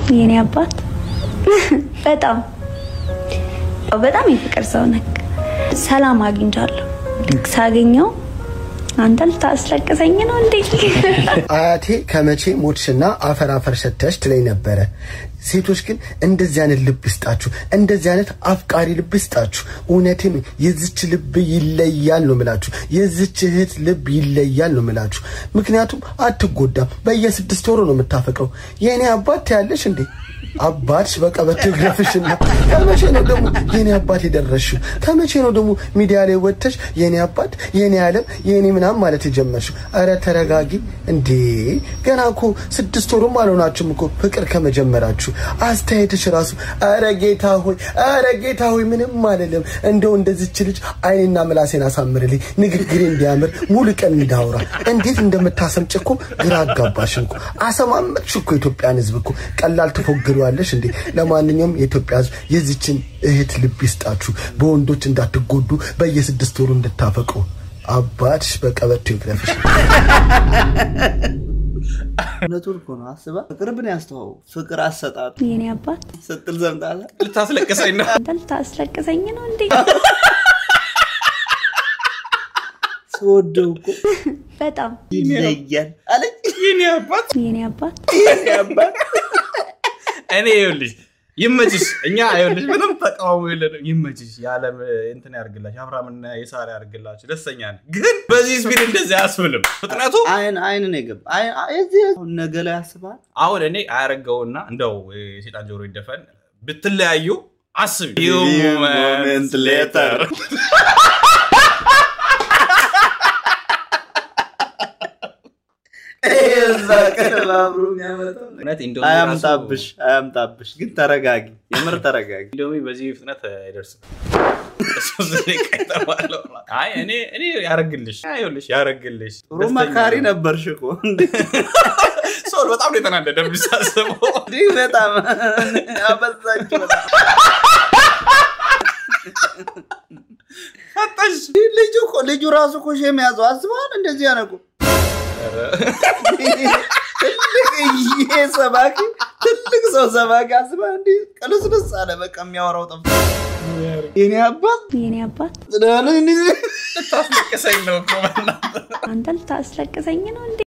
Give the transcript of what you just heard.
የኔ አባት በጣም በጣም የፍቅር ሰው ነህ። ሰላም አግኝቻለሁ። ልክ ሳገኘው አንተ ልታስለቅሰኝ ነው እንዴ? አያቴ ከመቼ ሞትሽና አፈር አፈር ሰተሽ ትለኝ ነበረ። ሴቶች ግን እንደዚህ አይነት ልብ ይስጣችሁ፣ እንደዚህ አይነት አፍቃሪ ልብ ይስጣችሁ። እውነቴን የዝች ልብ ይለያል ነው ምላችሁ፣ የዝች እህት ልብ ይለያል ነው ምላችሁ። ምክንያቱም አትጎዳም። በየስድስት ወሩ ነው የምታፈቅረው። የእኔ አባት ያለሽ እንዴ አባትሽ በቀበቶ ይግረፍሽና ከመቼ ነው ደግሞ የኔ አባት የደረስሽው? ከመቼ ነው ደግሞ ሚዲያ ላይ ወጥተሽ የኔ አባት የኔ ዓለም የኔ ምናምን ማለት የጀመርሽው? አረ ተረጋጊ እንዴ! ገና እኮ ስድስት ወሩም አልሆናችሁም እኮ ፍቅር ከመጀመራችሁ። አስተያየትሽ ራሱ አረ ጌታ ሆይ አረ ጌታ ሆይ ምንም አልልም። እንደው እንደዚች ልጅ አይኔና ምላሴን አሳምርልኝ፣ ንግግሬ እንዲያምር ሙሉ ቀን እንዳውራ። እንዴት እንደምታሰምጭ እኮ ግራ አጋባሽን እኮ አሰማመጥሽ እኮ ኢትዮጵያን ሕዝብ እኮ ቀላል ትፎግሩ ያለሽ እንዴ? ለማንኛውም የኢትዮጵያ ሕዝብ የዚችን እህት ልብ ይስጣችሁ። በወንዶች እንዳትጎዱ፣ በየስድስት ወሩ እንድታፈቅሩ። አባትሽ በቀበቶ ይግረፍሽ። እውነቱን እኮ ነው። አስባ ፍቅር ብን ያስተዋው ፍቅር አሰጣጡ የኔ አባት ስትል ዘምጣለ ልታስለቅሰኝ ነው። አንተ ልታስለቅሰኝ ነው እንዴ? ስወደው እኮ በጣም ይለያል አለኝ። የኔ አባት የኔ አባት ያባል እኔ ይኸውልሽ ይመችሽ። እኛ ይኸውልሽ ምንም ተቃውሞ የለንም። ይመችሽ። የዓለም እንትን ያርግላችሁ፣ አብርሃምና የሳራ ያርግላችሁ። ደስተኛ ነን። ግን በዚህ ስፒድ እንደዚህ አያስብልም ፍጥነቱ። አይን አይን ነው የገባ አይን እዚህ አሁን ነገ ላይ ያስባል። አሁን እኔ አያረገውና እንደው የሴጣን ጆሮ ይደፈን ብትለያዩ አስቢ moment later. እዛ ቀን አብሮ የሚያመጣው እውነት ኢንዶሚ አያምጣብሽ አያምጣብሽ፣ ግን ተረጋጊ፣ የምር ተረጋጊ። ኢንዶሚ በዚህ ፍጥነት አይደርስም። ሶስት ደቂቃ የተባለው። አይ እኔ እኔ ያረግልሽ ይኸውልሽ ያረግልሽ ጥሩ መካሪ ነበርሽ እኮ ሰው በጣም ነው የተናደደ ሳስበው። እንዲህ በጣም አበዛች። በጣም ፈጠሽ ልጁ እኮ ልጁ ራሱ እኮ ሼም ያዘው አስበዋል። እንደዚህ ያነቁ ትልቅ ይሄ ሰባኪ ትልቅ ሰው ሰባኪ አስባ እንዲህ ቅልስልስ አለ። በቃ የሚያወራው ጠፋ። የኔ አባት የኔ አባት ስለሆነ እንዲህ ልታስለቅሰኝ ነው እኮ በእናትህ። አንተ ልታስለቅሰኝ ነው እንዴ?